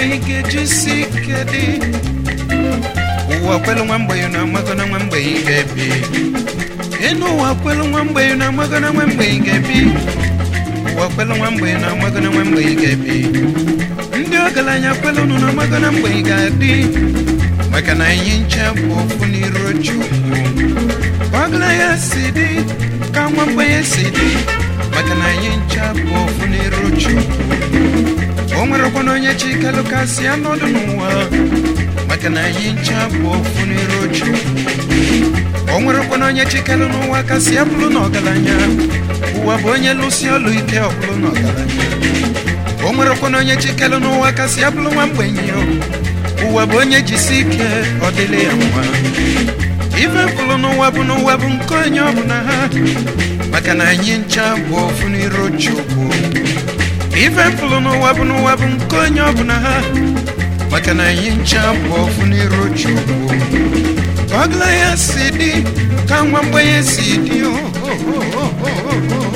mgbenyi ga-ejisi ike dị ụwa kwelu nwa mgbenyi na amago na nwa mgbenyi ga-ebi enu ụwa kwelu nwa mgbenyi na amago na nwa mgbenyi ga-ebi ụwa kwelu nwa mgbenyi na amago na nwa mgbenyi ga-ebi ndị ọgaranya kwelu nụ na amago na mgbenyi ga-adị maka na anyị nche bụ ofu n'iru chukwu ọgaranya si dị ka nwa mgbenyi si dị maka na anyị nche bụ ofu n'iru chukwu o nwerekwa na onye chikelu kasị anọdụ n'ụwa maka na anyị nche bụ ofu n'iru chukwu o nwerekwa na onye chikelu n'ụwa kasị abụrụ na ọgaranya ụwa bụ onye lụsi ọlụ ike ọbụrụ na ọgaranya o nwerekwa na onye chikelu n'ụwa kasị abụrụ nwa mgbenyi ụwa bụ onye jisi ike ọ dịrị ya mma ife mkpụrụ n'ụwa bụ n'ụwa bụ nke onye ọbụla ha maka na anyị ncha bụ ofu n'iru chukwu ife mkpụrụ n'ụwa bụ n'ụwa bụ nke onye ọbụla ha maka na anyị ncha bụ ofu n'iru chukwu ka ọgla ya si dị ka nwa mgbenye si dị o o, o, o, o, o, o.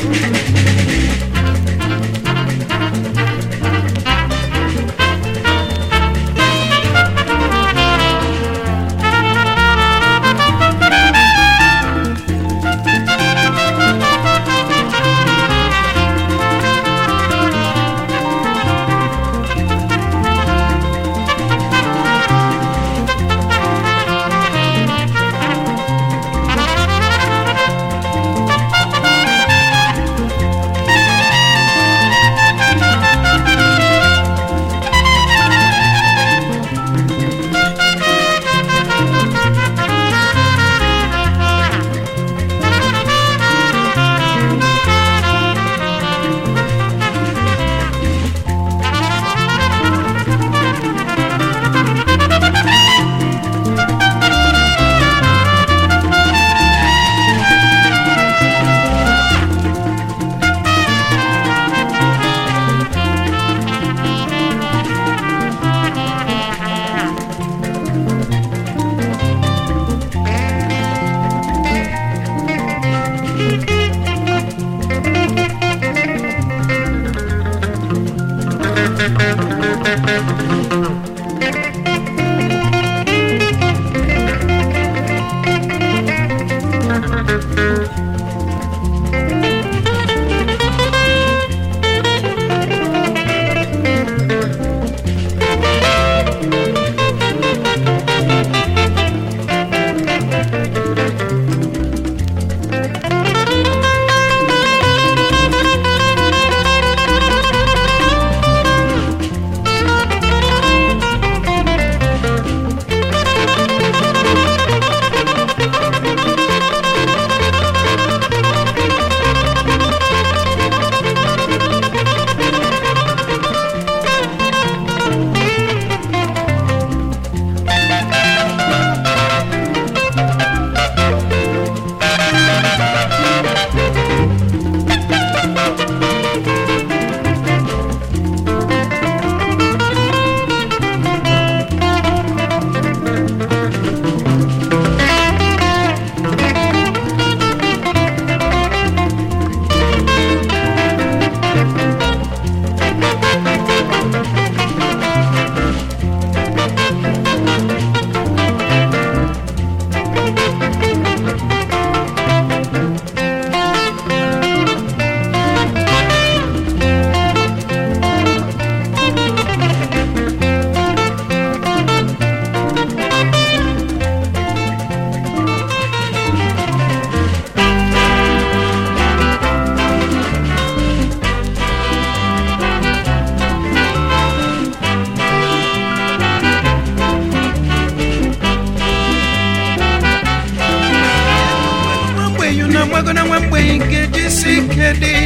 amago na nwa mgbenyi ga-ejisi ike dị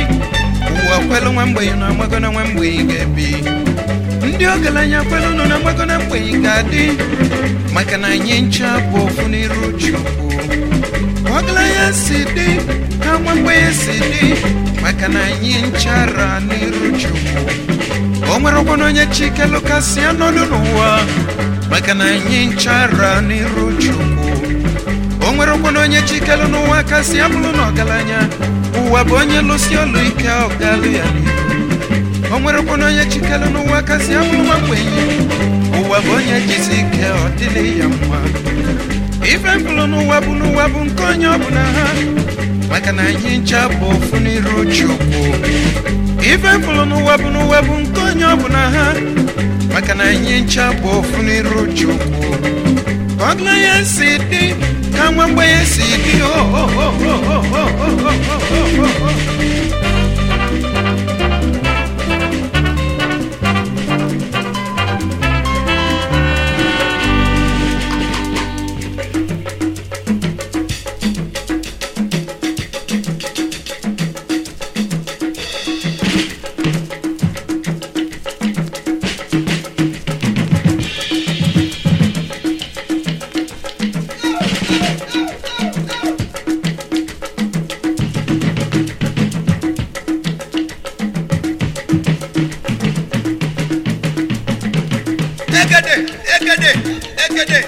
ụwa kwelu nwa mgbenyi na amago na nwa mgbenyi ga-ebi ndị ọgaranya kwelu nọ na amago na mgbenyi ga-adị maka na anyị ncha bụ ofu n'iru chukwu ọgaranya si dị ka nwa mgbenyi si dị maka na anyị nchara n'iru chukwu o nwerekwana onye chikelu kasị anọdụ n'ụwa maka na anyị nchara n'iru chukwu o nwerekwana onye chikelu n'ụwa kasị abụrụ na ọgaranya ụwa bụ onye lụsi ọlụ ike ọgalụ ya n'ihu o nwerekwana onye chikere n'ụwa kasị abụrụ nwa mgbenye ụwa bụ onye jisi ike ọ dịrị ya mma ife mkpụrụ n'ụwa bụ n'ụwa bụ nke onye ọbụla ha maka na anyị ncha bụ ofu n'iru chukwu ife mkpụrụ n'ụwa bụ n'ụwa bụ nke onye ọbụla ha maka na anyị ncha bụ ofu n'iru chukwu ka ọgla ya si dị ka nwa mgbenye si dị o o o o o o o o o o Egede, egede, egede.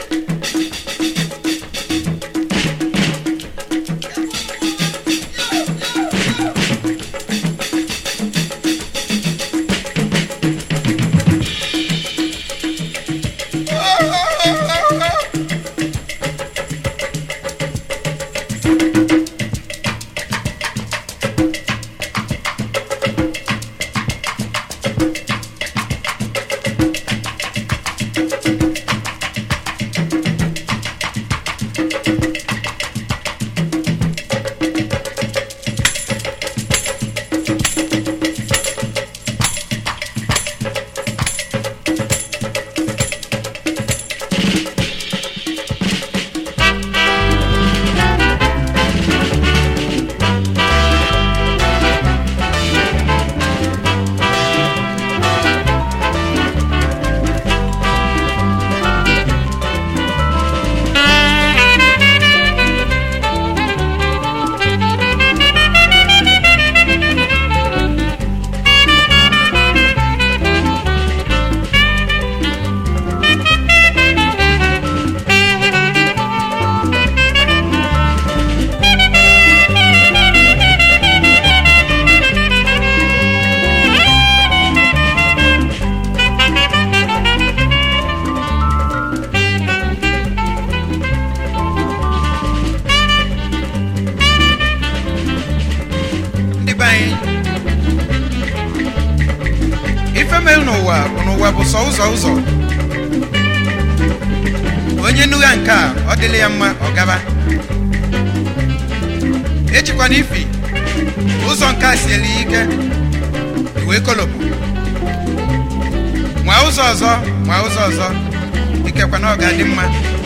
ndị be anyị ife mere n'ụwa bụ n'ụwa bụ sọ ụzọ ụzọ onye nugha nke a ọ dịla ya mma ọ gaba echekwana ifi ụzọ nke a siela ya ike iwe kolopụ nwa ụzọ ọzọ nwa ụzọ ọzọ ikekwa na ọ ga-adị mma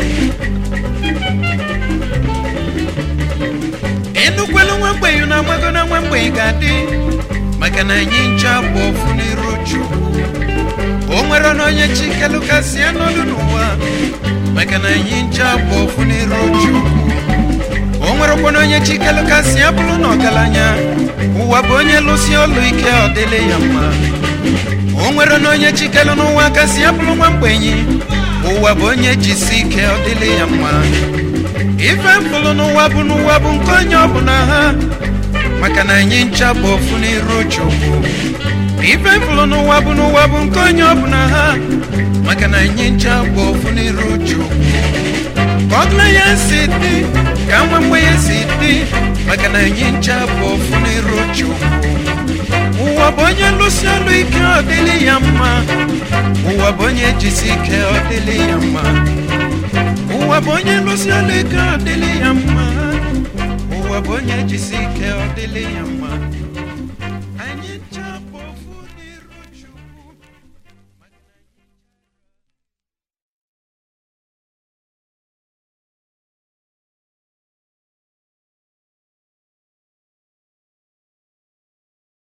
enukwelu nwa mgbenyi na amago na nwa mgbenyi ga-adị maka na anyị ncha bụ ofu n'iru chukwu o nwere na onye chikelu kasị ya n'ọdụ n'ụwa maka na anyị ncha bụ ofu n'iru chukwu o nwerekwa na onye chikelu kasị ya bụrụ na ọgaranya ụwa bụ onye lụsi ọlụ ike ọ dịle ya mma o nwere na onye chikelu n'ụwa kasị ya bụrụ nwa mgbenyi ụwa bụ onye jisi ike ọ dịle ya mma ife mkpụrụ n'ụwa bụ n'ụwa bụ nke onye ọbụla ha maka na anyị ncha bụ ofu n'iru chukwu ife mkpụrụ n'ụwa bụ n'ụwa bụ nke onye ọbụla ha maka na anyị ncha bụ ofu n'iru chukwu ka ọgla ya si dị ka nwa mgbe ya si dị maka na anyị ncha bụ ofu n'iru chukwu ụwa bụ onye lụsi ọlụ ike ọ dịlị ya mma ụwa bụ onye jisi ike ọ dịlị ya mma ụwa bụ onye lụsi ọlụ ike ọ dịlị ya mma ụwa bụ onye jisi ike ọ dịlị ya mma